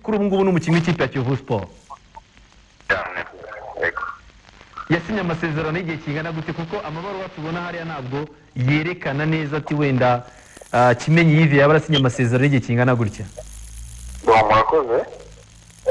kuri ubu ngubu ni umukinnyi w'ikipe ya Kiyovu Sport cyane yego yasinye amasezerano y'igihe kingana gute kuko amabaruwa tubona hariya ntabwo yerekana neza ati wenda ah, kimenyi yivi yaba arasinye amasezerano y'igihe kingana gutya ngo murakoze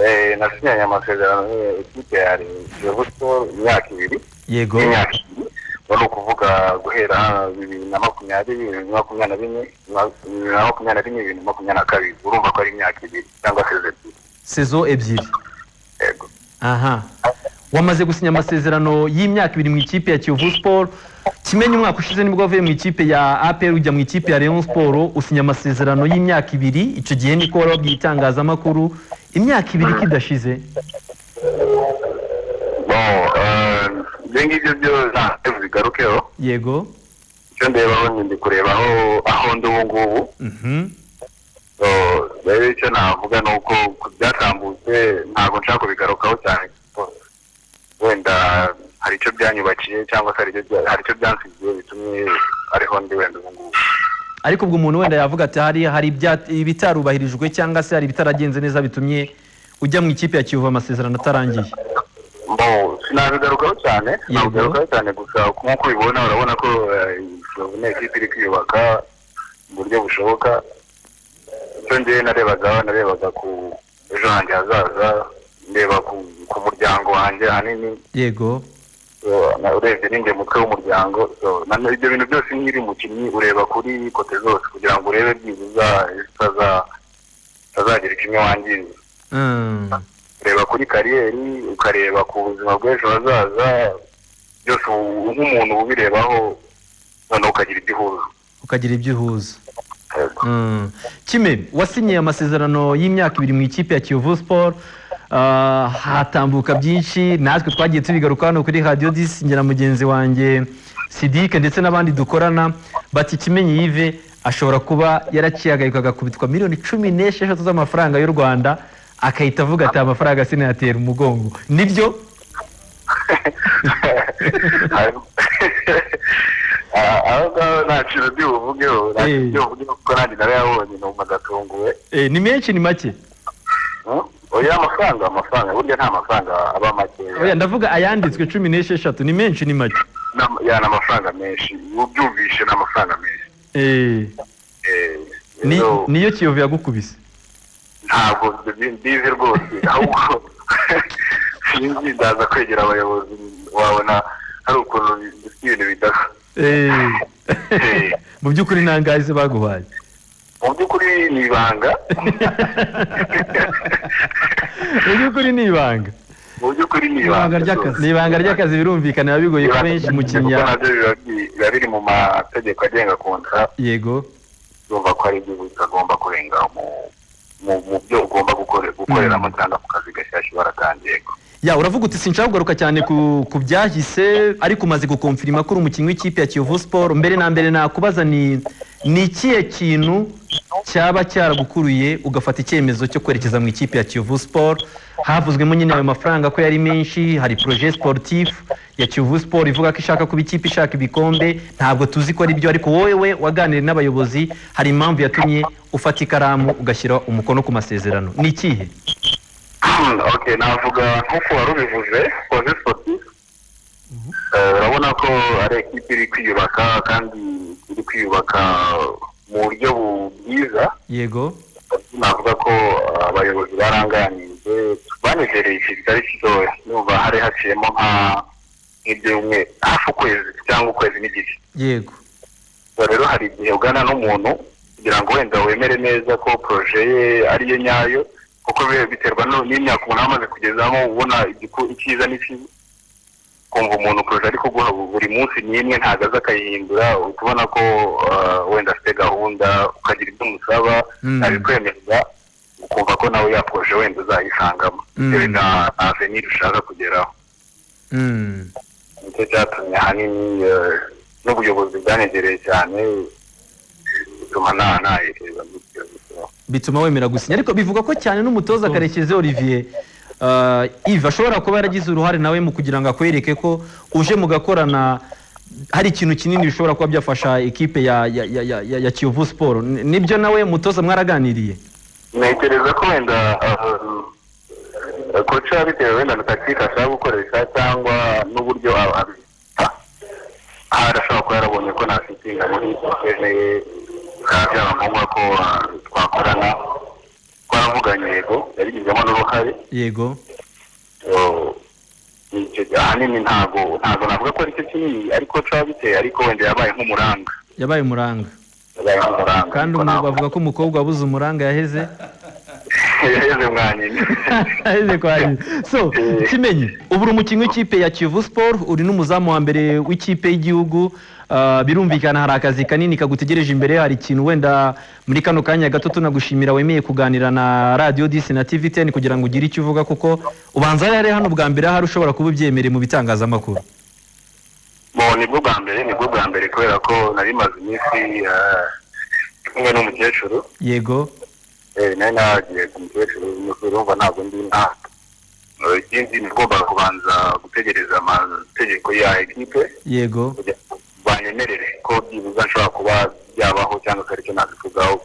Eh, nasinyanye amasezerano n'iyo ekipe ya kiyovu siporo imyaka ibiri yego y'imyaka ibiri ubu ni ukuvuga guhera bibiri na makumyabiri bibiri na makumyabiri na bine bibiri na makumyabiri na rimwe bibiri na makumyabiri na kabiri urumva ko ari imyaka ibiri cyangwa se ebyiri sezo ebyiri yego aha wamaze gusinya amasezerano y'imyaka ibiri mu ikipe ya Kiyovu Sport kimenyi umwaka ushize nibwo wavuye mu ikipe ya APR ujya mu ikipe ya Rayon Sport usinya amasezerano y'imyaka ibiri icyo gihe niko wari wabwiye itangazamakuru imyaka ibiri ko idashize no eh, ibyo ngibyo byo ntabwo bigarukeho yego icyo ndebaho ni ndi kureba aho aho ndi ubu ngubu mhm So, rero icyo navuga ni uko ku byatambutse ntabwo nshaka kubigarukaho cyane kuko wenda hari icyo byanyubakiye cyangwa se hari icyo bya- hari icyo byansigiye bitumye ariho ndi wenda ubu ngubu ariko ubwo umuntu wenda yavuga ati hari hari ibya- ibitarubahirijwe cyangwa se hari ibitaragenze neza bitumye ujya mu ikipe ya Kiyovu amasezerano atarangiye mbo sinabigarukaho cyane sinabigarukaho cyane gusa nk'uko ubibona urabona ko ni ekipa iri kwiyubaka mu buryo bushoboka icyo ngewe narebaga narebaga ku ejo hanjye hazaza ndeba ku- ku muryango wanjye ahanini yego So, na- urebye ninjye mutwe w'umuryango so, na- ibyo bintu byose nkiri mukinnyi ureba kuri kote zose kugira ngo urebe byibuza zitaza- zitazagira kimwe wangiza Mm. ureba kuri kariyeri ukareba ku buzima bw'ejo hazaza byose ubu- nk'umuntu uba ubirebaho noneho ukagira igihuza ukagira ibyo uhuza Mm. kime wasinye amasezerano y'imyaka ibiri mu ikipe ya kiyovu sport Ah, hatambuka byinshi natwe twagiye tubigaruka hano kuri radiyo disi ngera mugenzi wanjye sidike ndetse n'abandi dukorana bati kimenyi yive ashobora kuba yaraciyagarika agakubitwa miliyoni cumi n'esheshatu z'amafaranga y'u rwanda akahita avuga ati "Aya mafaranga sinayatera umugongo nibyo Ah, aho ngaho nta kintu ndi buvugeho nta kintu Eh. ndi buvugeho kuko nanjye narayabonye numva ndatunguwe Eh, ni menshi ni make Hmm? oya amafaranga amafaranga burya nta mafaranga aba make Oya, ndavuga ayanditswe cumi n'esheshatu ni menshi ni make N'ama- ya ni amafaranga menshi ubyumvishe ni amafaranga menshi Eh, Eh, ni- rero niyo kiyovu yagukubise ntabwo mbi- mbizi rwose ahubwo sinzi ndaza kwegera abayobozi wabona hari ukuntu bi- bifite ibintu bidasa Eh. mu by'ukuri nta ngazi baguhaye mu by'ukuri ni ibanga mu by'ukuri ni ibanga mu by'ukuri ni Ibanga ibanga ry'akazi. ni ibanga ry'akazi birumvikana biba bigoye ko benshi mu kuko kinya nabyo biba bi- biba biri mu mategeko agenga kontra yego urumva ko hari igihugu kitagomba kurenga mu- mu mu byo ugomba gukore- gukoreramo cyangwa ku kazi gashyashya baratangiye ya uravuga uti sinshaka kugaruka cyane ku, ku byahise ariko umaze gukomfirima ko uri umukinnyi w'ikipe ya kiyovu sport mbere na mbere nakubaza ni ni ikihe kintu cyaba cyaragukuruye ugafata icyemezo cyo kwerekeza mu ikipe ya kiyovu sport havuzwemo nyine ayo mafaranga ko yari menshi hari projet sportif ya kiyovu sport ivuga ko ishaka kuba ikipe ishaka ibikombe ntabwo tuzi ko ari byo ariko wowe waganiriye n'abayobozi hari impamvu yatumye ufata ikaramu ugashyira umukono ku masezerano ni ikihe ok navuga nk'uko wari ubivuze projet sportif Eh, urabona ko ari ekipe iri kwiyubaka kandi iri kwiyubaka mu buryo bu- bwiza yego navuga ko eh, abayobozi baranganije banezereye ikintu kitari gitoya numva hari haciyemo nka nk'ibyumweru hafi ukwezi cyangwa ukwezi n'igice yego Ubwo rero hari igihe ugana n'umuntu kugira ngo wenda wemere neza ko proje ye ariyo nyayo kuko biba biterwa no- n'imyaka umuntu aba amaze kugezamo ubona igiku- icyiza n'ikibi kumva umuntu proje ari kuguha buri munsi n'imwe ntabwo aza akayihindura uhita ubona ko ah, wenda afite gahunda ukagira ibyo umusaba Mm. ntabikwemerera ukumva ko nawe ya proje wenda uzayisangamo Mm. bitewe na avenir ushaka kugeraho Mm. nicyo cyatumye ahanini eh, n'ubuyobozi bwanegereye cyane bituma nta ntayekereza muri icyo gitabo bituma wemera gusinya ariko bivuga ko cyane n'umutoza karekezi olivier uh, ive ashobora kuba yaragize uruhare nawe mu kugira ngo akwereke ko uje mugakorana hari ikintu kinini bishobora kuba byafasha ekipe ya, ya, ya, ya, ya, ya kiyovu siporo nibyo nawe mutoza mwaraganiriye ntekereza ko wenda koca bitewe wenda na takitike ashaka gukoresha cyangwa n'uburyo abita aha arashobora kuba yarabonye ko nta fitinga muri dukeneye bikaba byaba ngombwa ko ah, twakorana twaravuganye yego yabigizemo n'uruhare yego Oh, icyo ahanini ntago ntago navuga ko aricyo kinini ariko caba biteye ariko wenda yabaye nk'umuranga yabaye umuranga yabaye nk'umuranga kandi Ariko umu ntabwo- bavuga ko umukobwa wabuze umuranga yaheze yaheze mwanyine yaheze kwa nyina so kimenyi ubu uri umukinnyi w'ikipe ya kiyovu siporo uri n'umuzamu wa mbere w'ikipe y'igihugu Ah, birumvikana hari akazi kanini kagutegereje imbere hari ikintu wenda muri kano kanya gato tunagushimira wemeye kuganira na radiyo disi na tivi teni kugira ngo ugire icyo uvuga kuko ubanza rero hano bwa mbere ahari ushobora kuba ubyemereye mu bitangazamakuru bo nibwo bwa mbere nibwo bwa mbere kubera ko nari maze iminsi ah, ndi kumwe n'umukecuru yego eh, nari nagiye ku mukecuru umukecuru urumva ntabwo ndi nta Eh, ikindi nagombaga kubanza gutegereza amategeko ya ekipe yego kugira ngo banyemerere ko byibuze nshobora kuba byabaho cyangwa se aricyo nabivugaho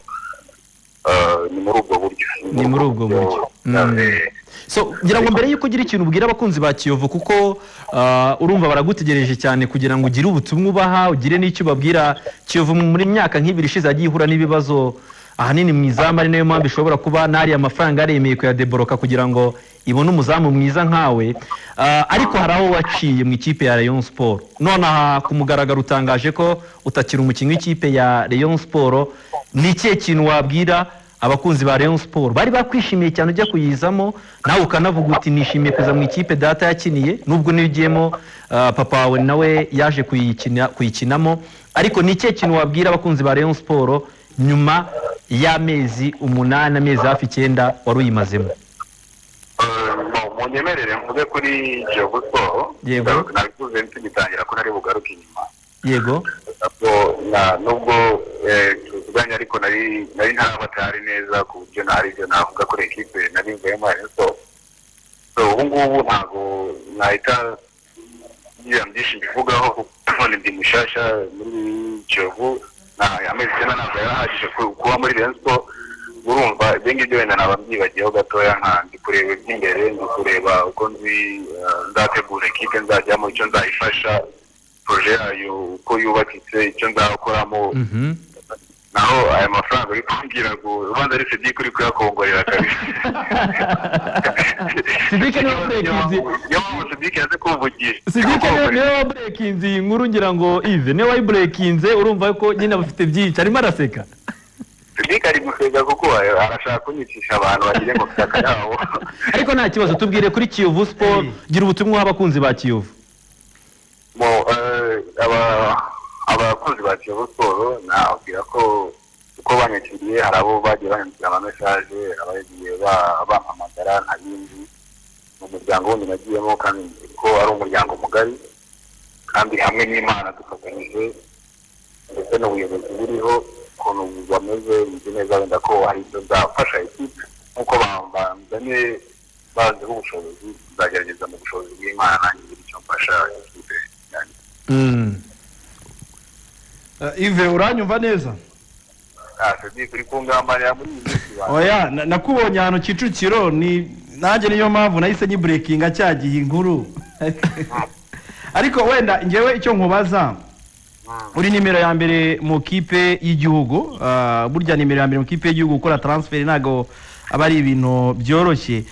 Eh, ni muri ubwo buryo Ni muri ubwo buryo. Mm. Eh, so ngira ngo mbere y'uko ugira ikintu ubwira abakunzi ba kiyovu kuko ah, urumva baragutegereje cyane kugira ngo ugire ubutumwa ubaha ugire n'icyo ubabwira kiyovu muri myaka nk'ibiri ishize yagiye ihura n'ibibazo ahanini mu izamu ari nayo mpamvu ishobora kuba n'ariya mafaranga yaremeye kuyadeboroka kugira ngo ibone umuzamu mwiza nkawe Ah, ariko hari aho waciye mu ikipe ya Rayon Sport nonaha ku mugaragaro utangaje ko utakiri umukinnyi w'ikipe ya Rayon Sport ni ikihe kintu wabwira abakunzi ba Rayon Sport bari bakwishimiye cyane ujya kuyizamo nawe ukanavuga uti nishimiye kuza mu ikipe data yakiniye nubwo niyo ugiyemo ah, papa wawe nawe yaje kuyikina kuyikinamo ariko ni ikihe kintu wabwira abakunzi ba Rayon Sport nyuma y'amezi umunani amezi hafi icyenda wari uyimazemo eh, bo, munyemerere mvuge kuri Kiyovu Sport Yego. nabivuze tugitangira ko nari bugaruke inyuma yego nabwo na- nubwo eh, tuvuganye ariko nari nari ntarabatari neza ku buryo ntari ibyo navuga kuri ekipe nari mvuyemo Rayon Sport so ubu ngubu ntabwo nahita ngira byinshi mbivugaho kuko none ndi mushasha muri Kiyovu nta amezi icyenda ntabwo yarahagije ku- kuba muri Rayon Sport urumva ibyo ngibyo wenda naba mbyibagiyeho gatoya nka ndi kureba iby'imbere ndi kureba uko nzi eh, nzategura ekipe nzajyamo icyo nzayifasha proje yayo uko yubakitse icyo nzakoramo Mhm. naho aya mafaranga uri kumbwira ngo ubanza ari sedike uri kuyakongorera kabisa Sidike niwe waburekinze. niyo mpamvu sedike yaje kumvugisha Sidike niwe- niwe waburekinze iyi nkuru ngira ngo Yves niwe wayiburekinze urumva ko nyine abafite byinshi arimo araseka sedike ari gusega kuko arashaka kunyicisha abantu bagire ngo mfite akayabo ariko nta kibazo tubwire kuri Kiyovu Sport gira ubutumwa uha abakunzi ba Kiyovu Mo, eh, aba- abakozi ba kiyovu siporo nababwira ko uko banyakiriye hari abo bagiye banyandikira amamesaje abagiye ba- bampamagara nta bindi ni umuryango wundi nagiyemo kandi ko ari umuryango mugari kandi hamwe n'imana dufatanyije ndetse n'ubuyobozi buriho ukuntu bameze nzi neza wenda ko hari ibyo nzafasha ekipe nk'uko bambanye banzeho ubushobozi nzagerageza mu bushobozi bw'imana nanjye ngira icyo mfasha ekipe yanjye ive uranyumva neza ntacyo ndi kuri kungambanira muri iyi minsi bantu oya na- nakubonye ahantu kicukiro ni nanjye niyo mpamvu nahise nyiburekinga cyagiye inkuru ariko wenda ngewe icyo nkubaza uri nimero ya mbere mu kipe y'igihugu ah, burya nimero ya mbere mu kipe y'igihugu gukora taransiferi ntabwo aba ari ibintu byoroshye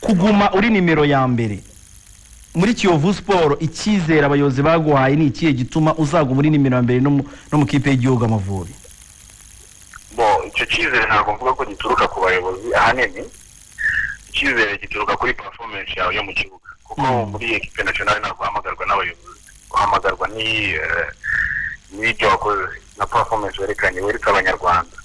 kuguma uri nimero ya mbere muri kiyovu siporo icyizere abayobozi baguhaye ni ikihe gituma uzaguma uri nimero ya mbere no mu- no mu kipe y'igihugu amavubi bo icyo cyizere ntabwo mvuga ko gituruka ku bayobozi ahanini icyizere gituruka kuri performance yawe yo mu kibuga kuko muri ekipe nationale ntabwo uhamagarwa n'abayobozi uhamagarwa ni eh, n'ibyo wakoze na performance werekanye wereka abanyarwanda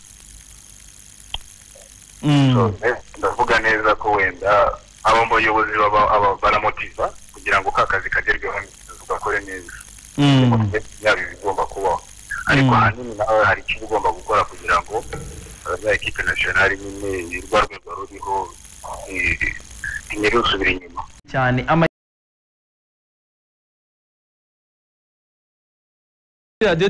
Mm. So, eh, ndavuga neza ko wenda abo mu bayobozi baba- aba- baramotiva kugira ngo ka kazi kagerweho neza ugakore neza Mm. yaba ibigomba kubaho ariko Mm. ahanini nawe hari icyo uba ugomba gukora kugira ngo eh, za ekipe nasiyonari nyine rwa rwego ruriho ntirusubire inyuma cyane ama radiyo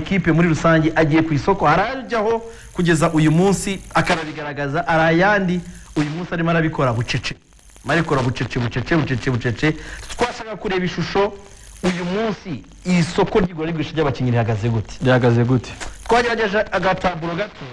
ekipe muri rusange agiye ku isoko hari ajyaho kugeza uyu munsi akanabigaragaza hari ayandi uyu munsi arimo arabikora bucece arimo arabikora bucece bucece bucece bucece twashaka kureba ishusho uyu munsi isoko ry'igura n'igurisha ry'abakinnyi rihagaze gute rihagaze gute twagerageje agataburo gato